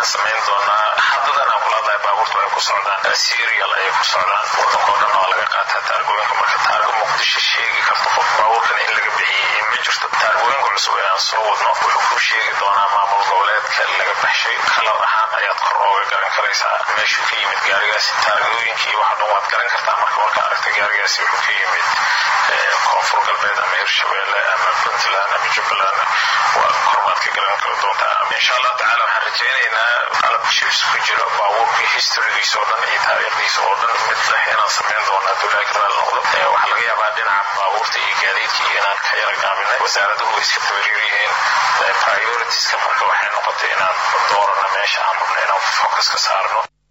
waxaan samayn doonaa haddadan aan kula hadlahay baabuurtu ay ku socdaan serial ayay ku socdaan waddankoo dhan waa laga qaataa taargooyinka marka taargo muqdisho sheegi karto qof baabuurkan in laga bixiyey ma jirto taargooyinka cusub ee aan soo wadno wuxuu kuu sheegi doonaa maamul goboleedka laga baxshay kalar ahaan ayaad kor ooga garan karaysaa meeshuu ka yimid gaarigaasi taargooyinkii waxa dhan waad garan kartaa marka marka aragta gaarigaasi wuxuu ka yimid koonfur galbeed ama hirshabeelle ama puntland ama jubbaland waa kormaad ka garan kala doontaa insha allah tacaala waxaan rajaynaynaa qalab jibs ku jiro baabuurkii historygiisa oo dhan iyo taariikhdiisa oo dhan mid leh inaan samayn doona abdullaahi karaal noqdo waxaa laga yaabaa dhinaca baabuurta iyo gaadiidka iyo inaan ka yara gaabinay wasaaraduhu way iska tabariir yihiin prioritiska marka waxay noqotay inaan doorano meesha aan rabno inaan focus ka saarno